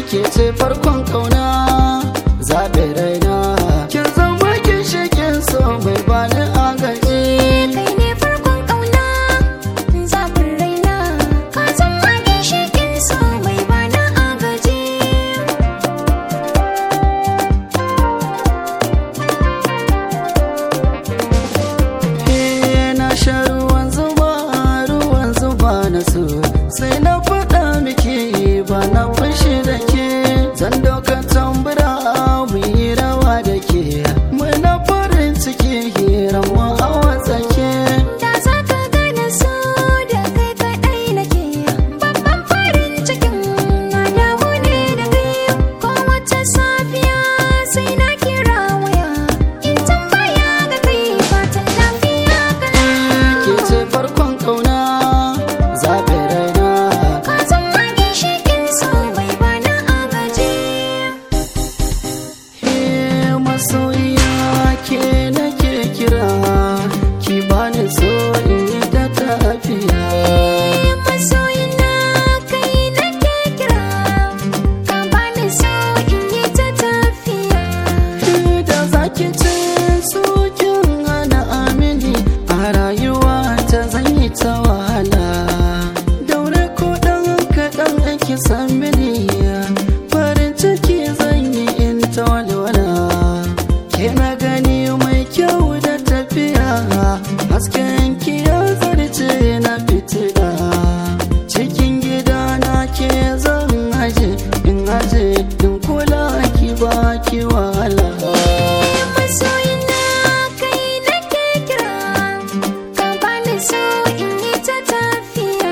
ke ce farkon kauna zaɓe raina kin zama ginshikin so mai bani agaji kai ne farkon ƙauna zafin raina ka zama ginshiƙin so mai bana agaji Eh, na sha ruwan zuba ruwan zuba na so sai na faɗa miki ba na fushi da ke zan dauka tambura mu yi rawa da ke muna farin ciki hiran mu a watsake da za ka gane so da kai kaɗai nake babban farin cikin na dawo ne da kai ko wata safiya sai na kira waya in tambaya ga kai fatan lafiya kana ke ce farkon kauna zaɓe raina ka zama ginshiƙin so mai bana agaji Eh, masoyiya ke nake kira ki bani so in yi ta tafiya masoyina kai nake kira ka bani so in yi ta tafiya da zaki ce sokin hana amini a rayuwa ta zan yi ta wahala daure ko dan kaɗan ake san mini farin ciki zan yi in ta walwala ke na gani mai kyau da tafiya hasken ki ya zarce na fitila cikin gida na ke zan aje in aje in kula ki ba ki wahala masoyina kai nake kira ka bani so in yi ta tafiya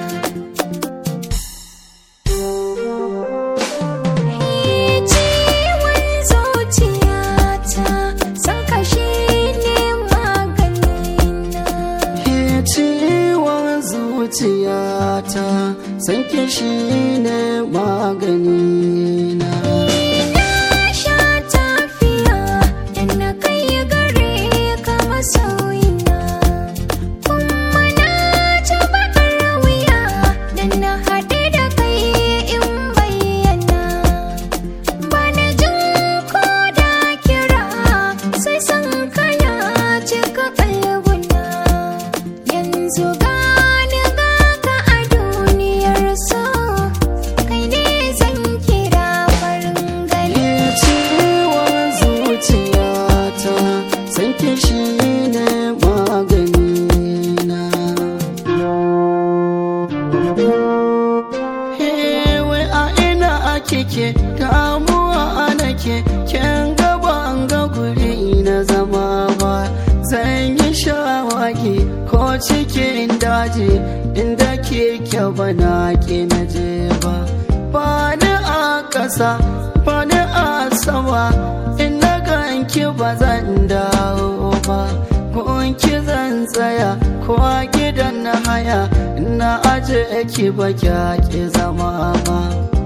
ciwon zuciyata san kashi ne maganina Ke ciwon zuciyata san ki shine magani na Na sha tafiya da na kai gare ka masoyina Kuma na ci bakar wuya da na haɗe da kai in bayyana Ba na jin ko da kira sai san kana cika kalbuna Yanzu gani ga ka a duniyar so kai ne zan kira farin gani Ke ciwon zuciyata san ki shine magani na Hewe a ina ake ke damuwa ana ke ken gaba an ga guri na zama ba zan yi shawagi ko cikin daji inda ke kyau na ke na je ba ba ni a ƙasa ba ni a sama in na ganki ba zan dawo ba gunki zan tsaya ko a gidan na haya na aje ki ba ki zama ba